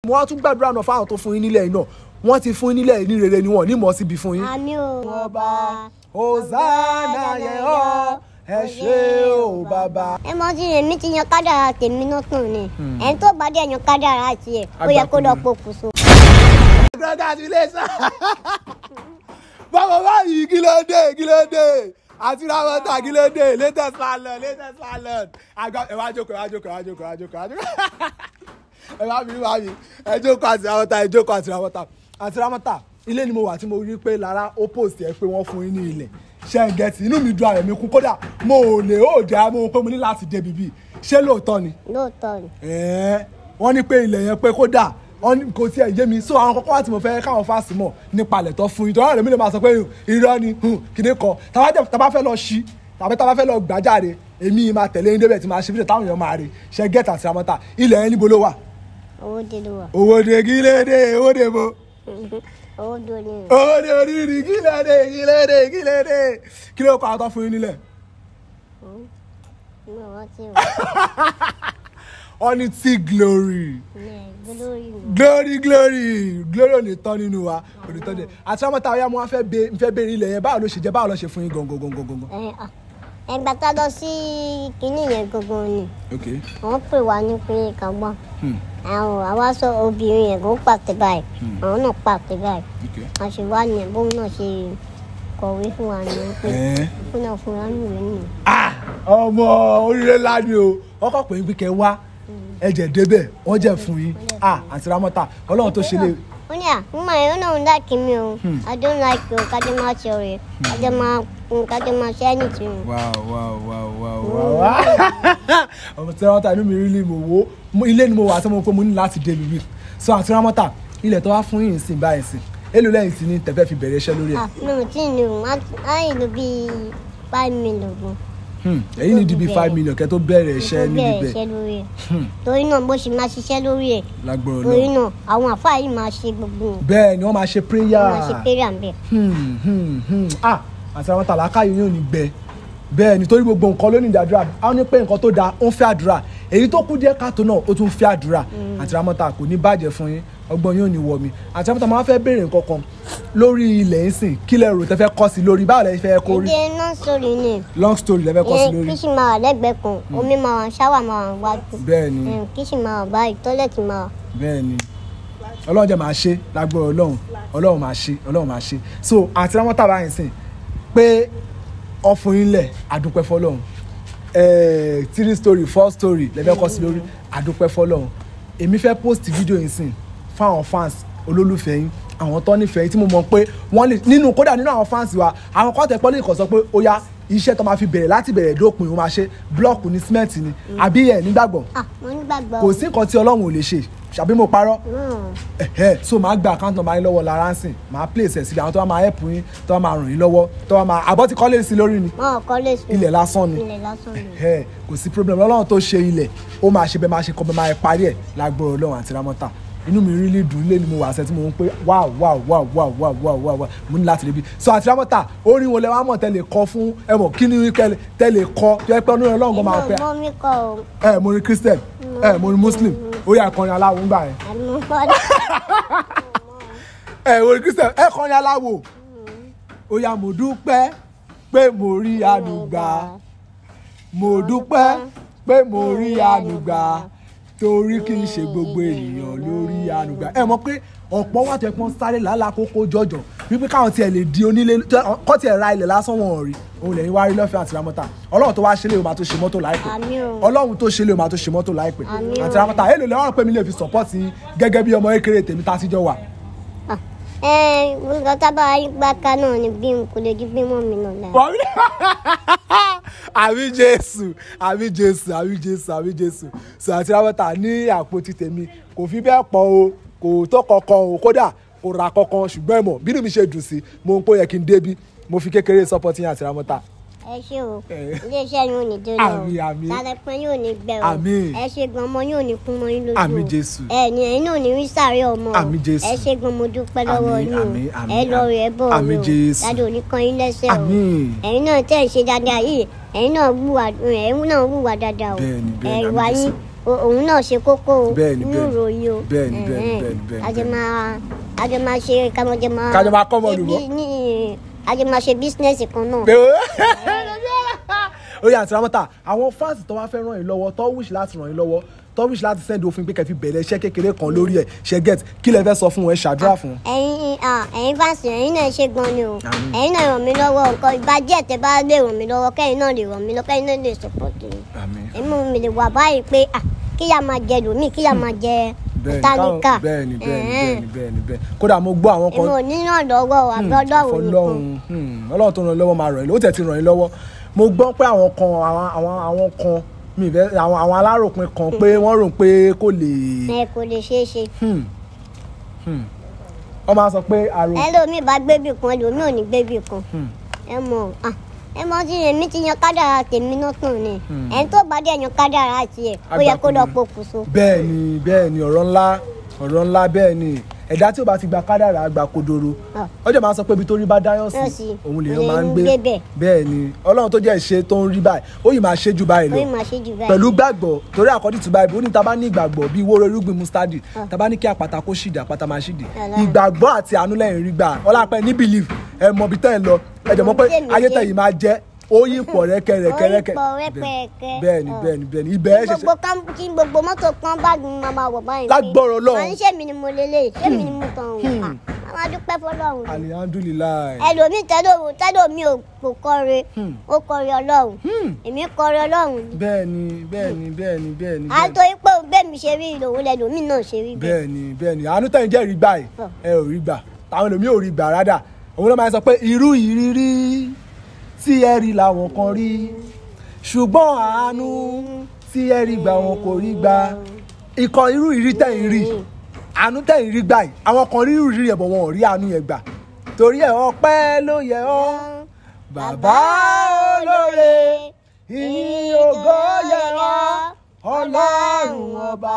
mo wá tún gbàdúrà náà fáwọn tó fún yín nílẹ̀ yìí náà wọ́n ti fún yín nílẹ̀ yìí ní rere ni wọ́n ní mọ̀ síbi fún yín. àmì o ọba hosanna yẹ ọ́ ẹ ṣé o bàbá. ẹ mọ sí èmi ti yan kádàrá tèmi náà tàn ni ẹni tó bá dé yan kádàrá tiẹ̀ ó yẹ kó lọ pokùnso. congratulations bàbá báyìí kí ló dé kí ló dé àti ramọta kí ló dé latest salon latest salon àgbà ẹ wá jókòó ẹ wá jókòó ẹ wá jókòó ẹ wá jókòó ẹ wá jókòó ẹ wá mi wá mi ẹ jókòó àti ramọta ẹ jókòó àti ramọta àti ramọta ilé ni mo wà tí mo rí pé lára ó post ẹ pé wọ́n fún yín ní ilẹ̀ ṣe ń gẹ̀tì inú mi dùn ààrẹ mi kún kódà mo ò lè ó dẹ́ àmọ́ pé mo ní láti débi bíi ṣé lóòótọ́ ni lóòótọ́ ni ẹ̀ẹ́ wọ́n ní pé ilẹ̀ yẹn pé kódà wọ́n ní kò tiẹ̀ yé mi so àwọn kọ́kọ́ wá tí mo fẹ́ káwọn fásitì mọ̀ nípa ilẹ̀ tó fún yín tó rárẹ̀ mi lè máa sọ pé irọ́ ni kìnìún kan tàbá fẹ́ lọ ṣí tàbí tàbá fẹ́ lọ gbàjáde èmi máa tẹ̀lé yín débẹ̀ tí máa ṣe fídíò táwọn èèyàn máa rí ṣe gẹ́tà àti ramọ́ta ilẹ̀ yẹn níbo ló wà. owó dé ló wà owó de kí lè dé owó de bo owó dé ní owó de oríire kí lè dé kí lè dé kí lè dé kí ló kọ́ àwọn tó fún yín nílẹ̀. mi ò rántí o wọ́n ní tí glory ní gbólórí mi. glory glory glory ò ní tán nínú wa ò ní tán dé àti ọmọ táwọn ya mo wá fẹ́ bẹ fẹ́ bẹ̀rẹ̀ ilẹ̀ yẹn báwo ló ṣe jẹ́ báwo ló ṣe fún yín gangan gangan gangan. ẹ à ẹgbà tá a lọ sí kinní yẹn gangan ni ok wọ́n pè wá ní pé ká gbọ́ àwọn àwa sọ obìnrin yẹn kó pàtẹ báyìí àwọn náà pàtẹ báyìí ok. a ṣe wá ní bóun náà ṣe kọ̀wé fún wa ní pé Ẹ́. fún náà fún wa ní ìwé nìyẹn. ah ọmọ oríire ńlá ni o wọ́n kọ́ pé wípé kẹ́ wá ẹ̀jẹ̀ débẹ̀ wọ́n jẹ́ fún yín ah àti ramọ́ta ọlọ́run tó ṣe lè ó ní à ń mọ ẹ̀rọ náà ń láàkì mi o i don't like o kájọ máa ṣe ọ̀rẹ́ kájọ máa kájọ máa ṣe anything. wow wow wow wow wow ọmọ tí ramọ́ta inú mi rí lè mọ̀ wò ó ilé ni mo wà tí mo pé mo ní láti dé mi wí so àti ramọ́ta ilẹ̀ tó wá fún yín sìn báyìí sìn èlò lẹ́yìn tí ní tẹ̀fẹ́ fi bẹ̀rẹ̀ iṣẹ́ lórí ẹ̀ ah mi ò tí ì ní o á yìí ló bíi five million gan. Hmm, èyí ní di bíi five million kẹ́ tó bẹ̀rẹ̀ iṣẹ́ tó níbi bẹ̀rẹ̀ bẹ́ẹ̀ iṣẹ́ lórí ẹ̀ torí náà bó ṣe máa ṣiṣẹ́ lórí ẹ̀ lágbọ́rọ̀ torí náà náà àwọn àfáà yìí máa ṣe gbogbo wọn bẹ́ẹ̀ ni wọ́n máa ṣe prayer wọ́n máa ṣe péré à ń bẹ̀. Hmm, hmm, hmm. ah àti àwọn tàlákà yìí yóò ní gbẹ bẹ́ẹ̀ nítorí gbogbo nǹkan ló ní ìdí àdúrà àwọn ní pé nǹkan tó dáa ó ń fẹ́ àdúrà èyí tó kú díẹ̀ káàtó náà ó tún fẹ́ àdúrà àti ramọ́ta kò ní bàjẹ́ fún yín ọgbọ́n yóò ní wọ̀ mí àti ramọ́ta máa fẹ́ béèrè nǹkan kan lórí ilẹ̀ ń sìn kí lẹ rò tẹ́ fẹ́ kọ́ sí lórí báwo lẹ fẹ́ kó rí èdè náà sórí ni long story lẹ fẹ́ kọ́ sí ẹ lórí kíṣì máa wà lẹ́gbẹ̀ẹ́ kan omi máa wà ṣáwà máa wà wájú bẹ́ẹ̀ ni ẹ, kíṣì máa wà báyìí tọ́lẹ̀tì máa wà. bẹ́ẹ̀ ni ọlọ́run jẹ́ máa ṣe lágbára ọlọ́run ọlọ́run máa ṣe ọlọ́run máa ṣe so àti ramọ́ta bá yẹn sìn pé ọfùnrin lẹ̀ àdúpẹ́ fọlọ́run ẹ̀ẹ́ three story four story lẹ́fẹ́ kọ́ sí lórí àdúpẹ́ fọlọ́run èmi fẹ́ post video yìí sìn fáwọn fans olólùfẹ́ yín àwọn tó nífẹ̀ẹ́ yín tí mo mọ̀ pé wọ́n lè nínú kódà nínú àwọn fans wa àwọn kọ́tẹ̀ pọ́lì kọ̀ sọ pé ó yá iṣẹ́ tó máa fi bẹ̀rẹ̀ láti bẹ̀rẹ̀ dópin ó máa ṣe blọọkù ní símẹ́ǹtì ni àbí ẹ̀ nígbàgbọ́ ah mo nígbàgbọ́ kò sí nǹkan tí ọlọ́run ò lè ṣe ṣàbí mo parọ́ Hmm. ẹ̀hẹ́ so máa gba account number yín lọ́wọ́ lára ń sìn máa place ẹ̀ síbi àwọn tó bá máa help yín tó bá máa ràn yín lọ́wọ́ tó bá máa àbọ̀ tí kọ́lé sí lórí ni wọn ò kọ́ lè sùn ilẹ̀ lásán ni ilẹ̀ lásán ni. ẹ̀hẹ́ kò sí problem ọlọ́run tó ṣe ilẹ̀ ó máa ṣe bẹ́ẹ̀ máa ṣe kọ́ bẹ́ẹ̀ máa parí ẹ̀ lágbóró ọlọ́run àti ramọ́ta inú mi rí lè dùn lé ni mo wà sẹ́ tí mo ń pé wow wow wow wow wow wow wow wow mo ní láti débi so àti ramọ́ta orin wo lẹ wá mọ̀ tẹ́lẹ̀ kọ fún ẹ mọ̀ kí ni tẹ́lẹ̀ kọ tó yẹ pé ọdún ọlọ́run kan máa pẹ́ mọ mi kọ o ẹ mo ní christian ẹ mo ní muslim ó yà kọrin aláwo ń gbà yẹn àmì mo kọ́ dé. ẹ wo kristian ẹ kọrin aláwo ó yá mo dúpẹ́ pé mo rí ànúgbà mo dúpẹ́ pé mo rí ànúgbà torí kì í ṣe gbogbo ènìyàn lórí ànúgbà ẹ mọ̀ pé ọ̀pọ̀ wà tó ẹ pọ́n sáré làálàá kókó jọjọ wípé káwọn tiẹ̀ lè di onílé kọ́ tiẹ̀ ra ilẹ̀ lásán wọn ò rí òun lẹ́yìn wá rí lọ́fẹ̀ẹ́ àti ramọ́ta ọlọ́run tó wá ṣe lé o máa tó ṣe mọ́tò láìpẹ́ àmì o ọlọ́run tó ṣe lé o máa tó ṣe mọ́tò láìpẹ́ Àmín o. àti ramọ́ta èlò lẹ́wọ̀n pé mi lè fi support yín gẹ́gẹ́ bí ọmọ kékeré tèmi tá a ti jọ wà Ah, ẹ nǹkan tábà gbá ká náà ni bí n kò lè ju bí mọ́ mi náà lára. àmì jésù àmì jésù àmì jésù àmì jésù sọ àti rábọ́tà ní àpótí tèmi kò fi bẹ́ẹ̀ pọ̀ o kò tó kankan o kódà kò ra kankan ṣùgbọ́n ẹ̀mọ̀ bínú mi ṣe dùn sí mo ń pò yẹ kí n débi mo fi kékeré support yín àti rábọ́tà ẹ ṣé o Eh. iléeṣẹ́ yóò ní dé lọ Àmín, àmín. tàlẹ́pẹ́ yóò ní gbẹ o Àmín. ẹ ṣe gan ọmọ yóò ní kún mọ́ yín lójú o Àmín, Jésù. ẹ ní ẹ̀yin náà ní rí sáré ọmọ o Àmín, Jésù. ẹ ṣe gan mo dúpẹ́ lọ́wọ́ Àmín, yín o àmín, àmín, ẹ lọ rẹ̀ bọ̀ àmín, o Jésù. dáadọ́ òní kan yín lẹ́sẹ̀ o Àmín. ẹ̀yin náà tẹ̀ ń ṣe dáadáa yìí ẹ̀yin náà wùwà ẹ̀yin náà wùwà dáadáa o Bẹ́ẹ̀ni, bẹ́ẹ̀ni, ẹ̀ àmín, ìwà Jésù. yín o- òun náà ṣe kókó o Bẹ́ẹ̀ni, nínú bẹ́ẹ̀ni. ìròyìn o Bẹ́ẹ̀ni, bẹ́ẹ̀ni, Ẹ̀hẹ́n. bẹ́ẹ̀ni, bẹ́ẹ̀ni, kájọ bẹ́ẹ̀ni. máa kájọ máa ṣe kájọ máa Kájọ máa kọ́ ọmọ ṣe olùkọ́. bí- ní kájọ máa ṣe bísínẹ́sì kan náà. pé ó yà àti ramọ́ta àwọn fáǹsì tó wá fẹ́ ràn yín lọ́wọ́ tó wish láti ràn yín lọ́wọ́ tó wish láti send òfin pé kẹfì bẹ̀rẹ̀ iṣẹ́ kékeré kan lórí ẹ̀ ṣe get kí lẹ fẹ́ sọ fún wọn ẹ ṣàdúrà fún wọn. ẹ̀yin ah, ẹ̀yin fásitì ẹ̀yin náà ṣe gan ni o Àmín. ẹ̀yin náà ràn mí lọ́wọ́ nǹkan ìbàjẹ́ tẹ bá lè ràn mí lọ́wọ́ kẹ́yìn náà lè ràn mí lọ́wọ́ kẹ́yìn náà lè support mi àmín èmi mi lè wà báyìí pé ah, kíyà máa jẹ lòmíì kíyà máa jẹ bẹ́ẹ̀ni tálíkà káwọn- bẹ́ẹ̀ni bẹ́ẹ̀ni bẹ́ẹ̀ni bẹ́ẹ̀ni bẹ́ẹ̀ni kódà mo gbọ́ àwọn kan èmi ò ní náà lọ́wọ́ àbí ọlọ́run nìkan Ọlọ́run hmm, Ọlọ́run tó ràn yín lọ́wọ́ máa ràn yín lọ́wọ́ ó tẹ̀ ti ràn yín lọ́wọ́ mo gbọ́ pé àwọn kan àwọn àwọn àwọn kan mi ìfẹ́ àwọn àwọn aláròpin kan pé wọ́n rò pé kò lè ẹ kò lè ṣeé ṣe hmm, hmm. wọ́n máa sọ pé àrò ẹlòmíì bá gbébì kan ẹlòmíì ò ní gbébì kan Hmm. ẹ mọ̀ ah, ẹ mọ̀ tí èmi ti yan kádàrá tèmi náà tàn ni Hmm. ẹni tó bá dé yan kádàrá tiẹ̀ ó yẹ kó lọ Agbákùnrin. pokùnso. bẹ́ẹ̀ ni bẹ́ẹ̀ ni ọ̀rọ̀ ńlá ọ̀rọ̀ ńlá bẹ́ẹ̀ ni ẹ̀dá tí ó bá ti gba kádàrá gba kodoro Ah. ọjọ́ máa sọ pé ibi tó rí bá dáyọ̀ Dáyọ̀ sí sí, òun lèèyàn òun máa ń lèèyàn gbé ń gbé bẹ̀. bẹ́ẹ̀ ni ọlọ́run tó jẹ́ ìṣe tó ń rí báyìí ó yìí máa ṣe jù báyìí ó lọ yìí máa ṣe jù báyìí. pẹ̀lú gbàgbọ́ torí àkọ́dí tó báyìí ó ní ta bá ní ìgbàgbọ́ bíi wóró irúgbìn mustadi Ah. ta bá ní kí àpáta kó ṣìdì àpáta máa ṣìdì Yàrá. ìgbàgbọ́ àti àánú lẹ́yìn rí gbà ọlápẹ́ ní belief ẹ mọ ibi tẹ́ ẹ lọ ẹ jẹ́ mọ́ pé Tèmi ayé jẹ́. tẹ̀yìn máa jẹ́ ó yí pọ̀ rẹ́kẹrẹ́kẹrẹ́kẹ Ó yí pọ̀ rẹ́kẹrẹ́kẹ́. bẹ́ẹ̀ ni Ah. bẹ́ẹ̀ ni bẹ́ẹ̀ ni ibẹ̀ ẹ Kí ṣẹ̀ṣẹ̀ gbogbo kan kí gbogbo mọ́tò kan báàgì mi máa máa wọ̀ báyìí. pé, Lágbọ́rọ̀ Ọlọ́run. màá ní ṣé mi ni mo lélẹ̀ ṣé mi ni mo tàn wọ́n. Hmm. a máa dúpẹ́ fọlọ́run. alihamdulilayi. ẹlòmíì tẹ́lò tẹ́lò mi ò kò kọre Hmm. ó kọre ọlọ́run Hmm. èmi kọre ọlọ́run. bẹ́ẹ̀ni bẹ́ẹ̀ni bẹ́ẹ̀ni bẹ́ẹ̀ni a tó yí pé bẹ́ẹ̀ mi ṣe rí ìlòwò lẹ́lòmíì náà ṣe rí bẹ́ẹ̀. bẹ́ẹ̀ni bẹ́ẹ̀ni àánú tẹ̀yìn jẹ́ rí gbà yìí Ọ̀. ẹ ò rí gbà táwọn ẹlòmíì ò rí gbà rádà òun ló máa ń sọ pé irú ìrírí tí ẹ rí làwọn kan rí ṣùgbọ́n àánú tí ẹ rí gbà wọn kò rí gbà ikọ̀ irú ìrírí tẹ̀yìn rí àánú tẹ̀yìn rí gbà yìí àwọn kan rí irú ìrírí yẹn bọ̀ wọn ò rí àánú yẹn gbà torí ẹ̀ ọpẹ́ ló yẹ ọ́ bàbá olóore ìyìn ògo yẹ ọ́ ọlọ́run ọba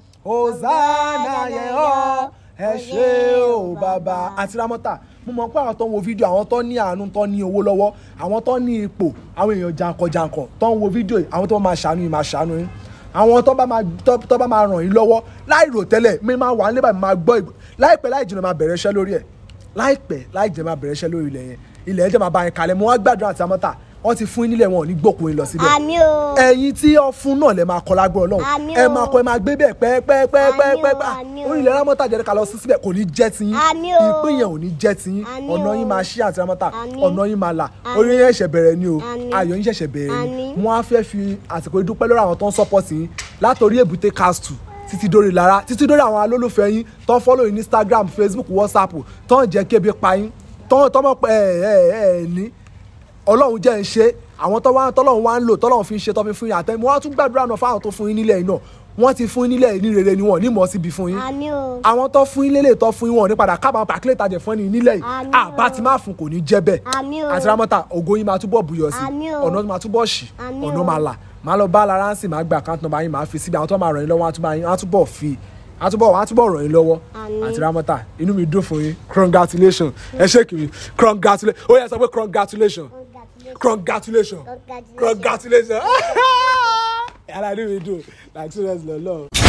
hosanna yẹ ọ́ ẹ ṣé o bàbá àti ramọ́tà mo mọ̀ pé àwọn tó ń wo fídíò àwọn tó ní àánú tó ní owó lọ́wọ́ àwọn tó ní ipò àwọn èèyàn jankan-jankan tó ń wo fídíò yìí àwọn tó máa ṣàánú yìí máa ṣàánú yín àwọn tó bá máa tó tó bá máa ràn yín lọ́wọ́ láì rò tẹ́lẹ̀ mi máa wà nílẹ̀ báyìí máa gbọ́ ìgbò láìpẹ́ láì jìnnà máa bẹ̀rẹ̀ iṣẹ́ lórí ẹ̀ láìpẹ́ láì jìnnà máa bẹ̀rẹ̀ iṣẹ́ lórí ilẹ̀ yẹn ilẹ̀ ẹ̀jẹ̀ máa bá yín kalẹ̀ mo wá gbàdúrà àti amọ́ta wọ́n ti fún yín nílẹ̀ wọn ò ní gbòkun yín lọ síbẹ̀ àmì o ẹ̀yin tí ọ fún náà lẹ máa kọ lágbára Ọlọ́run Àmín ẹ o. máa kọ ẹ máa gbé bẹ́ẹ̀ pẹ́ẹ́pẹ́ẹ́pẹ́ẹ́pẹ́ Àmín o, àmín o. orí ilẹ̀ rámọ́tà jẹ́ ká lọ sí síbẹ̀ kò ní jẹ́ tiyín Àmín o. ìpín yẹn ò ní jẹ́ tiyín Àmín ọ̀nà o. yín máa ṣí àti rámọ́tà Àmín. ọ̀nà yín máa là Àmín. orí yẹn ṣẹ̀ṣẹ̀ bẹ̀rẹ̀ ni o Àmín. ayọ̀ yín ṣẹ̀ṣẹ̀ bẹ̀rẹ̀ ni Àmín. wọ́n á fẹ́ fi àsìkò ìdúpẹ́ lórí àwọn tó ń support yín látòrí èbúté castle títí dórí lára títí dórí àwọn alólùfẹ́ yín tó ń follow yín ní Instagram Facebook WhatsApp tó ń jẹ́ kébi pa yín tó tó mọ̀ pé ẹ̀ ẹ̀ ẹ̀ ní ọlọ́run jẹ́ ń ṣe àwọn tó wá tọ́lọ́run wá ń lò tọ́lọ́run fi ń ṣe tó fi fún yín àtẹ́mú wọ́n á tún gbàdúrà náà fáwọn tó fún yín nílẹ̀ yìí náà wọ́n ti fún yín nílẹ̀ yìí ní rere ni wọ́n ní mọ̀ síbi fún yín àmì o àwọn tó fún yín lélẹ̀ tó fún yín wọn ò ní padà kábàámọ̀ pàkílẹ̀ tajẹ̀ fún ẹni nílẹ̀ yìí Àmín o. àbá ti máa fún kò ní jẹ́ bẹ́ẹ̀ àmì o àti rámọ́tà ògo yín máa túbọ̀ bùyọ̀ sí Àmín o. ọ̀nà máa túbọ̀ ṣì Àmín ọ̀nà o. máa là máa lọ bá lára ń sìn máa gba àkáǹtì nọ́mbà yín máa fi síbi àwọn tó máa ràn yín lọ́wọ́ wọ́n á túbọ̀ yín- wọ́n á túbọ̀ fi wọ́n á túbọ̀ wọ́n á túbọ̀ ràn yín lọ́wọ́ Àmín. àti rámọ́tà inú mi dùn fún yín congratulation ẹ ṣé kiri congratulation ó yẹ sọ pé congratulation congratulation congratulation yàrá inú mi dùn like serious lọ́lọ́.